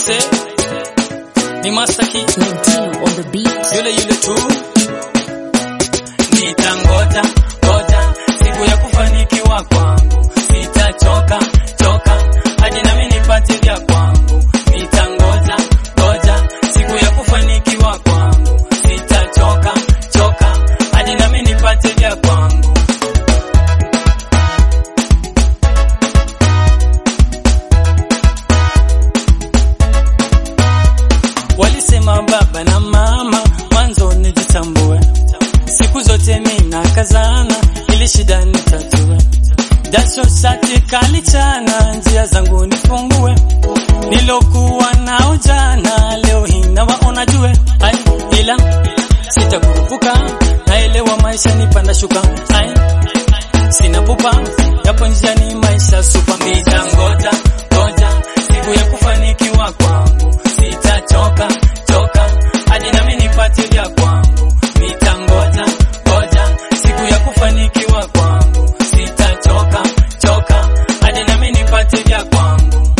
Aise, ni Masaki Nintendo on the beat. yule yule tu, nitangoja ngoja siku ya kufanikiwa kwangu, sitachoka choka hadi nami nipate vya kwangu. Nitangoja ngoja siku ya kufanikiwa kwangu, sitachoka choka hadi nami nipate vya kwangu. Walisema baba na mama mwanzo nijitambue, siku zote mina kazana ili shida nitatue, jasho shati kali chana, njia zangu nifungue, nilokuwa nao jana leo hii nawaona jue, ai ila sitakurupuka, naelewa maisha ni panda shuka, ai sina pupa, yapo njiani maisha supa, nitangoja ngoja siku ya kufanikiwa kwangu, sitachoka choka hadi nami nipate vya kwangu, nitangoja ngoja siku ya kufanikiwa kwangu, sitachoka choka hadi nami nipate vya kwangu.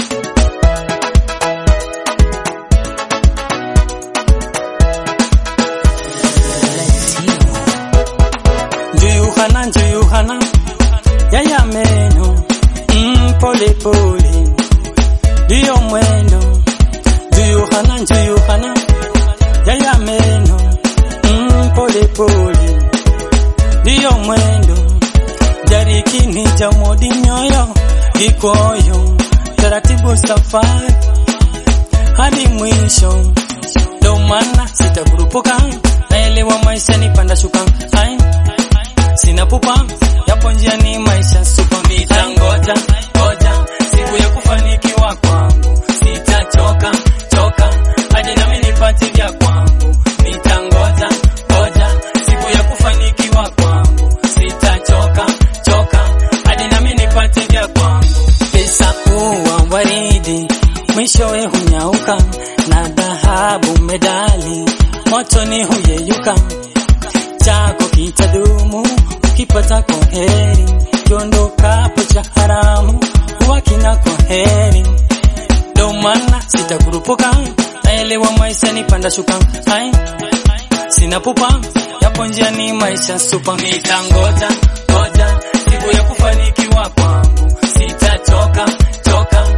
Njuyuhana njuyuhana yaya meno mm, pole pole ndiyo mwendo njuyuhana njuyuhana yaya meno mm, pole pole ndiyo mwendo jarikini ja modi nyoyo kikoyo taratibu safari hadi mwisho ndo maana sitakurupuka naelewa maisha ni panda shuka ai sina pupa yapo njiani maisha supa mitangoja ngoja siku ya kufanikiwa kwangu sitachoka choka hadi nami nipate vya kwangu mitangoja ngoja siku ya kufanikiwa kwangu sitachoka choka hadi nami nipate vya kwangu pesa uwa waridi mwishowe hunyauka na dhahabu medali motoni huyeyuka chako kitadumu ukipata kwa heri kiondokapo cha haramu huwa kina kwa heri ndo maana sitakurupuka naelewa maisha ni panda shuka ai sina pupa yapo njiani maisha supa nitangoja ngoja siku ya kufanikiwa kwangu sitachoka choka